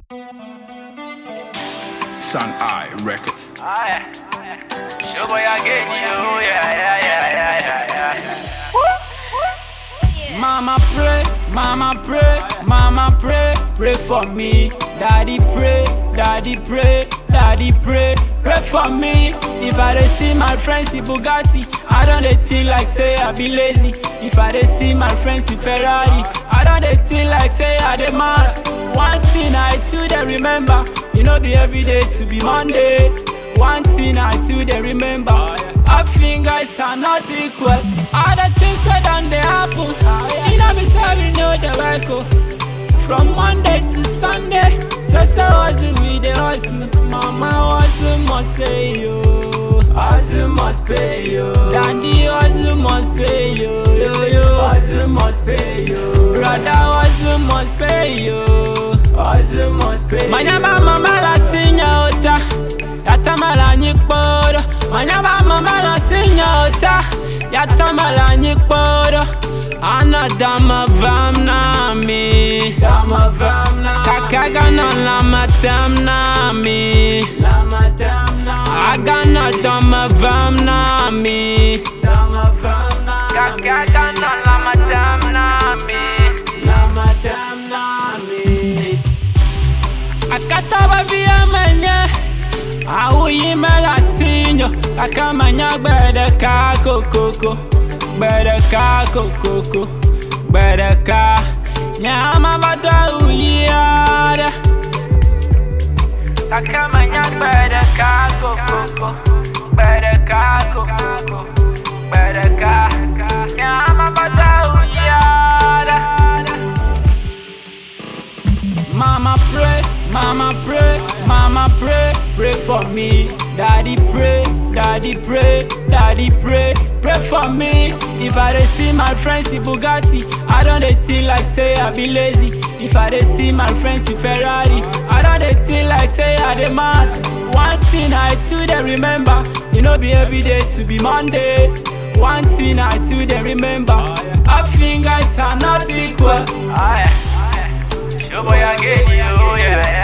Sun Eye Records. Ah, yeah. Show boy again, you. Yeah, yeah, yeah, yeah, yeah, yeah. Mama pray, mama pray, mama pray, pray for me. Daddy pray, daddy pray, daddy pray, pray for me. If I dey see my friends in Bugatti, I don't dey think like say I be lazy. If I dey see my friends in Ferrari, I don't dey think like say I dey mad. One thing I too dey remember, e no be everyday to be Monday. One thing I too dey remember, our fingers are not equal. All the things that done dey happen, e no be say we know the work o. From Monday to Sunday, so so hustle we dey hustle. Mama hustle must pay yo, hustle must pay yo. Dandy hustle must pay yo, yo yo. Hustle must pay yo. Brother hustle must pay yo, hustle must pay yo. Manyama mama la sinya ota, yatamala nyikporo. Manyama mama la sinya ota, yatamala nyikporo. Ana dama vam na mi Dama vam na Kakaga na lama tam na mi Lama tam na Agana dama vam na mi Dama vam na Kakaga na lama tam na mi. Lama tam na mi Akataba via menye Awuyi mela sinyo Kakamanya gbede ka kokoko Gbede ka kokoko Gbede ka Nyama bata uyi ada Kakamanya gbede ka kokoko. Gbede ka kokoko. Gbede ka. Nyama bata uyada. Mama pray, mama pray, mama pray, pray for me. Daddy pray, daddy pray, daddy pray, pray for me. If I dey see my friends in Bugatti, I don't dey think like say I be lazy. If I dey see my friends in Ferrari, I don't dey think like say I dey mad. One thing I too dey remember, e no be everyday to be Monday. One thing I too dey remember, our fingers are not equal. Ah, yeah. Show boy again, you. Yeah,